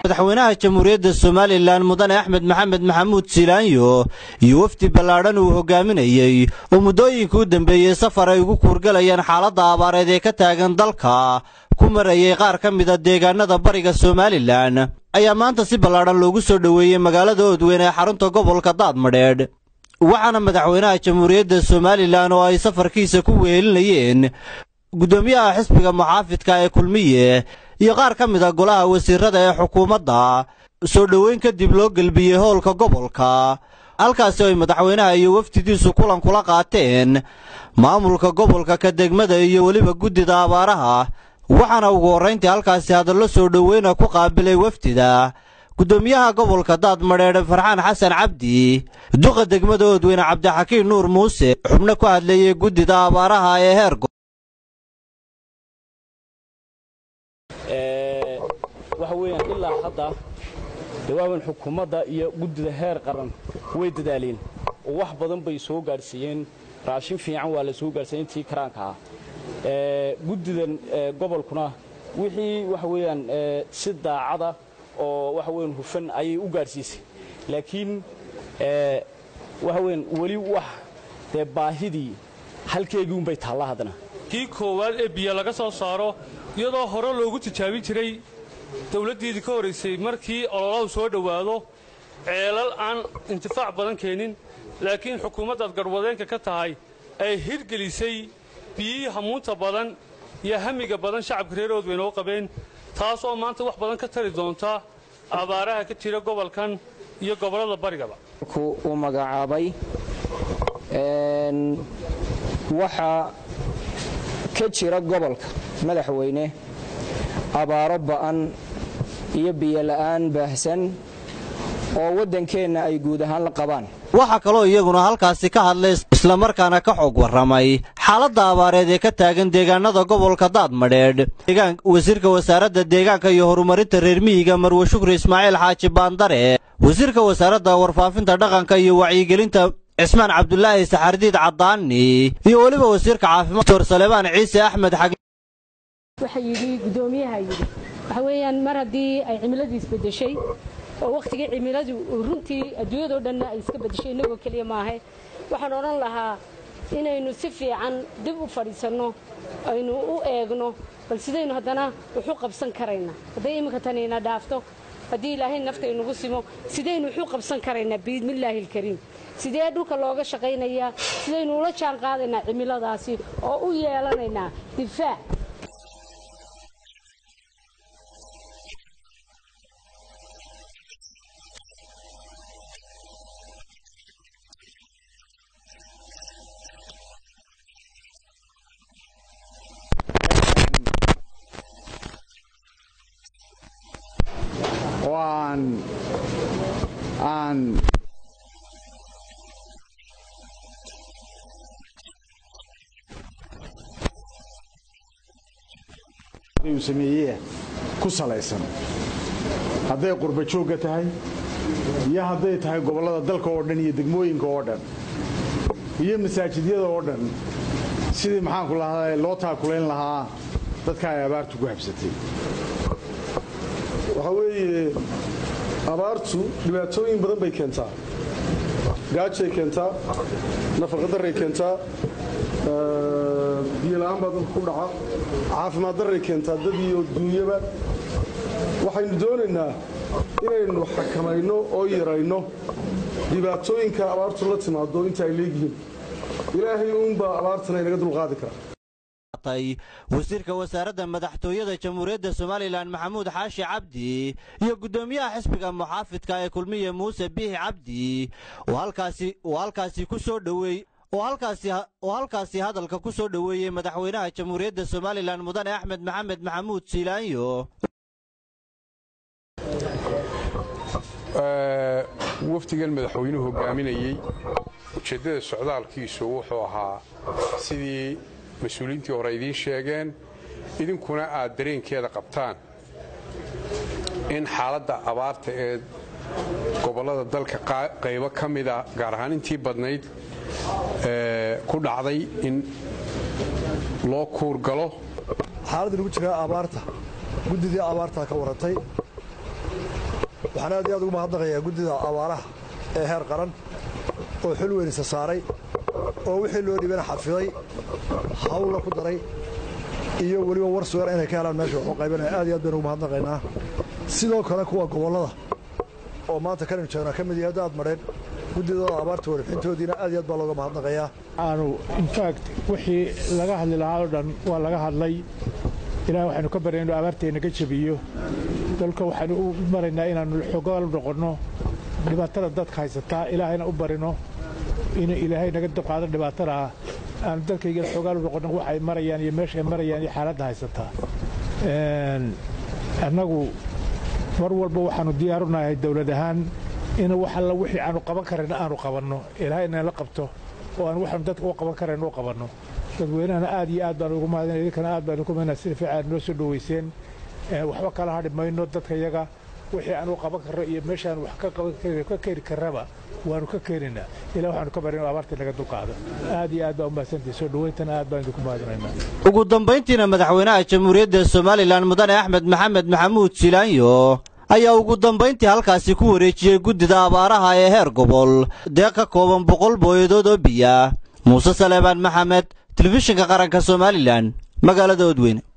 madaxweynaha jamhuuriyadda somalilan mudane axmed maxamed maxamuud silaanyo iyo wafdi ballaadhan uu hogaaminayey oo muddooyinka u dambeeyey safar ay ugu kuurgalayaan xaaladda abaareed ee ka taagan dalka ku marayay qaar ka mida deegaanada bariga somalilan ayaa maanta si ballaadhan loogu soo dhoweeyey magaalada oodweyn ee xarunta gobolka daadmadheedh waxaana madaxweynaha jamhuuriyadda somalilan oo ay safarkiisa ku wehelinayeen guddoomiyaha xisbiga muxaafidka ee kulmiye iyo qaar ka mid a golaha wasiirada ee xukuumadda soo dhoweyn kadib loo gelbiyey howlka gobolka halkaasi ay madaxweynaha iyo wafdidiisu kulan kula qaateen maamulka gobolka ka degmada iyo weliba guddida abaaraha waxaana ugu horrayntii halkaasi hadallo soo dhoweyna ku qaabilay wafdida guddoomiyaha gobolka daadmadheedhe farxaan xasan cabdi duqa degmada oodweyne cabdixakiin nuur muuse xubno ku hadleeyey guddida abaaraha ee heer waxa weeyaan ilaa hadda dawaawan xukuumadda iyo guddida heer qaran way dadaaleen oo wax badan bay soo gaadhsiiyeen raashin fiican waa la soo gaadhsiiyey intii karaanka ah guddidan gobolkuna wixii waxa weeyaan si daacada oo waxa weeyaan hufan ayay u gaadhsiisay laakiin waxa weeyaan weli wax dee baahidii halkeegii unbay taalla haddana kii koowaad ee biyo laga soo saaro iyadoo hore loogu tijaabin jiray dawladdiidii ka horraysay markii ololahu soo dhowaado ceelal aan intifaac badan keenin laakiin xukuumaddaad garwadeenka ka tahay ay hirgelisay biyihii hamuunta badan iyo hamiga badan shacabka reer oodweyne oo qabeen taas oo maanta wax badan ka tari doonta abaaraha ka jira gobolkan iyo gobollada barigaba uu magacaabay waxaa ka jira gobolka madaxweyne abaaro ba'an iyo biyola'aan baahsan oo waddankeenna ay guud ahaan la qabaan waxaa kaloo iyaguna halkaasi ka hadlay islamarkaana ka xog warramay xaaladda abaareed ee ka taagan deegaanada gobolka daadmadheedh wasiirka wasaaradda deegaanka iyo horumarinta reer miyiga marwe shukri ismaaciil xaaji baandare wasiirka wasaaradda warfaafinta dhaqanka iyo wacyigelinta cismaan cabdulaahi saxardiid caddaani iyo weliba wasiirka caafimaad dor salebaan ciise axmed xag waxa yidhi guddoomiyaha yidhi waxa weeyaan mar haddii ay cimiladii isbeddeshay oo wakhtigii cimiladu runtii adduunyadao dhanna ay iska beddeshay innagoo keliya maahe waxaan odhan lahaa inaynu si fiican dib u fadhiisanno aynu u eegno bal sidaynu haddana wuxu qabsan karaynaa hadday iminka tanina dhaafto haddii ilaahay nafta inugu simo sidaynu wuxuu qabsan karaynaa biidnillaahi alkariim sidee dhulka looga shaqaynayaa sidaynu ula jaan qaadaynaa cimiladaasi oo u yeelanaynaa difaac uu sameeyee ku salaysan hadday qurba joogga tahay iyo hadday tahay gobollada dalka oo dhan iyo degmooyinka oo dhan iyo masaajidyada oo dhan sidii maxaanku lahaa loo taakulayn lahaa dadka ay abaartu ku habsatay waxaa weeye abaartu dhibaatooyin badan bay keentaa gaajay keentaa nafaqadarray keentaa biyola'aan baa dadka ku dhaca caafimaad darray keentaa dad iyo duunyaba waxaynu doonaynaa inaynu xakamayno oo yarayno dhibaatooyinka abaartu la timaado inta ay leegyihiin ilaahay uunbaa abaartana inaga dulqaadi kara wasiirka wasaaradda madaxtooyada jamhuuriyadda somalilan maxamuud xaashi cabdi iyo guddoomiyaha xisbiga muxaafidka ee kulmiye muuse biixi cabdi oo halkaasi ku soo dhoweey oo halkaasi hadalka ku soo dhoweeyey madaxweynaha jamhuuriyadda somalilan mudane axmed maxamed maxamuud siilaanyo wafdigan madaxweynuhu hogaaminayey ujeeddada socdaalkiisu wuxuu ahaa sidii mas-uuliyiintii hore idiin sheegeen idinkuna aad dareenkeeda qabtaan in xaaladda abaarta ee gobollada dalka qaybo ka mida gaar ahaan intii badnayd ku dhacday in loo kuurgalo xaaladda lagu jiraa abaarta guddidii abaartaa ka warantay waxaan aad iyo aad ugu mahadnaqayaa guddida abaaraha ee heer qaran oo xul weyn isa saaray oo wixii loo dhibana xafiday hawlla ku daray iyo weliba war sugan inay ka helaan meesha waxu qaybanaya aad iyo aad baynu ugu mahadnaqaynaa sidoo kale kuwa gobollada oo maanta kanaynu joognaa ka mid yahay daad madheen guddidooda abaarta warixintoodiina aad iyo aad baa looga mahadnaqayaa aanu infact wixii laga hadli lahaa oo dhan waa laga hadlay ilaah waxaynu ka barya inuu abaarteenna ka jebiyo dalka waxaanu u maraynaa inaannu xogaal noqonno dhibaatada dadka haysataa ilaahayna u barino inuu ilaahay naga dulqaado dhibaatadaa aanu dalkayga xogaal u noqonno waxay marayaan iyo meeshaay marayaan iyo xaaladda haysataa annagu mar walba waxaannu diyaarunahay dawlad ahaan in wax alla wixii aanu qaban karayna aanu qabanno ilaahayna la qabto oo aan waxaanu dadka u qaban karayna u qabanno dadweynahana aad iyo aad baan ugu mahadinaya idinkana aad baan ugu mahadinaya sida fiican noo soo dhoweyseen waxba kala hadhi mayno dadka yaga wixii aanu qaban karro iyo meeshaan wax ka qaban ka keeni karraba waanu ka keenaynaa ilaa waxaanu ka barin abaartii naga dulqaado aad iyo aad baa u mahadsantahay soo dhoweyntana aad baan idinku mahadinaynaa ugu dambayntiina madaxweynaha jamhuuriyadda somalilan mudane axmed maxamed maxamuud silaanyo ayaa ugu dambayntii halkaasi ku wareejiyey guddida abaaraha ee heer gobol deeq ka kooban boqol booyadood oo biya muuse saleebaan maxamed telefishinka qaranka somalilan magaalada odweyne